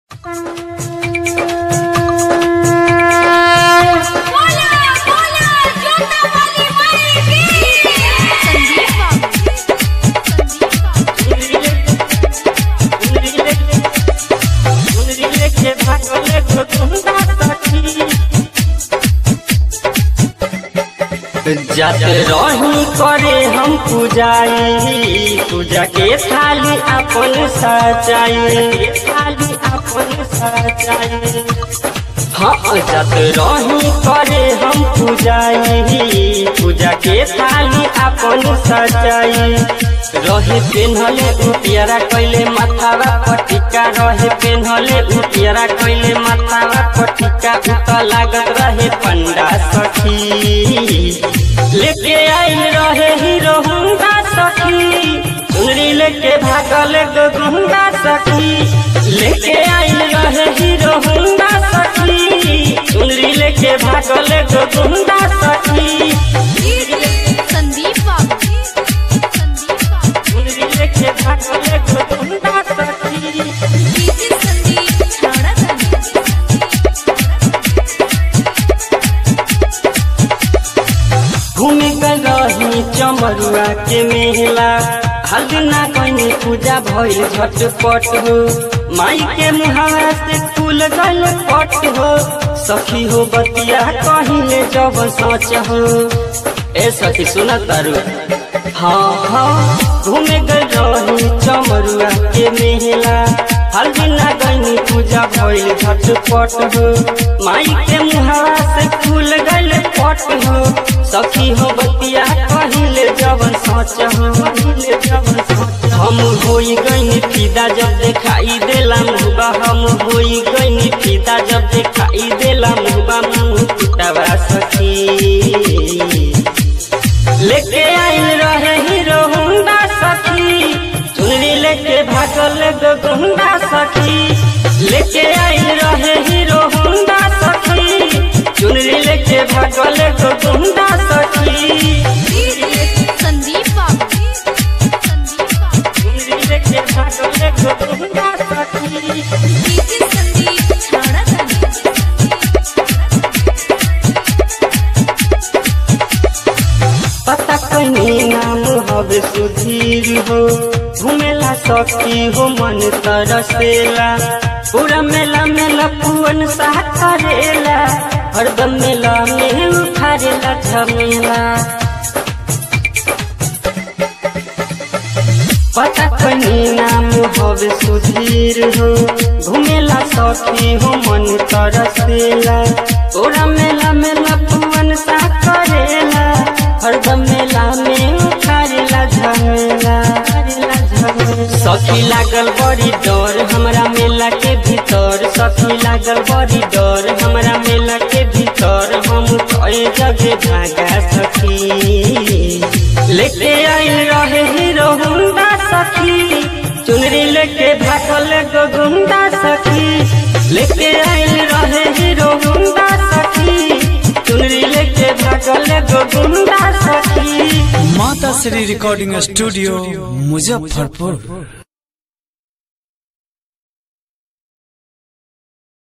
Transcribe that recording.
बोला बोला जोता वाली माई की संदीप बाबू जात रही करे हम पूजाई पूजा के थाली अपन सजाई थाली अपन सजाई हाँ जात रही करे हम पूजाई पूजा के थाली अपन सजाई रहे पेन्हले उटियारा कैले माथावा पटिका रहे पेन्हले उटियारा कैले माथावा पटिका उत लागत रहे पंडा सखी लेके आइल रहे हीरो हुंडा सखी चुनरी लेके भागल गो गुंडा सखी लेके आइल रहे हीरो हुंडा सखी चुनरी लेके भागल गो गुंडा सखी संदीप बाबू संदीप बाबू चुनरी लेके भागल गो गुंडा सखी डीजे संदीप छाड़ा घूमे कर रही चमरुआ के मेला हर ना कहीं पूजा भइल झटपट हो माई के मुहावा से फूल गल पट हो सखी हो बतिया कहिले जब सोच हो ए सखी सुन तारू हाँ हाँ घूमे गल रही चमरुआ के मेला हर ना कहीं पूजा भइल झटपट हो माई के मुहावा से फूल गल पट हो सखी हो बतिया कहिले जवन सोच हो कहिले जवन सोच हम होई गईनी फिदा जब देखाई देला मुबा हम होई गईनी फिदा जब देखाई देला मुबा मुंह पिटावा सखी लेके आइल रहे हीरो हुंडा सखी चुनरी लेके भागल गो गुंडा सखी लेके आइल रहे हीरो हुंडा सखी चुनरी लेके भागल गो गुंडा सखी संदीप बाबू संदीप बाबू चुनरी लेके भागल गो गुंडा सखी डीजे संदीप छाड़ा पता कहीं नाम हवे सुधीर हो घूमेला सखी हो मन तरसेला पूरा मेला मेला पुअन सा करेला हरदम मेला में उठारेला झमेला पता कहीं नाम हवे सुधीर हो घूमेला सखी हो मन तरसेला पूरा मेला मेला पुअन सा करेला हरदम मेला में उठारेला झमेला सखी लागल बड़ी डर हमरा मेला के भीतर सखी लागल बड़ी डर हमरा मेला के भीतर हम कई जगह भागा सखी लेके आइल रहे हीरो हुंडा सखी चुनरी लेके भागल गो गुंडा सखी लेके आइल रहे हीरो हुंडा सखी चुनरी लेके भागल गो गुंडा सखी माता श्री रिकॉर्डिंग स्टूडियो मुजफ्फरपुर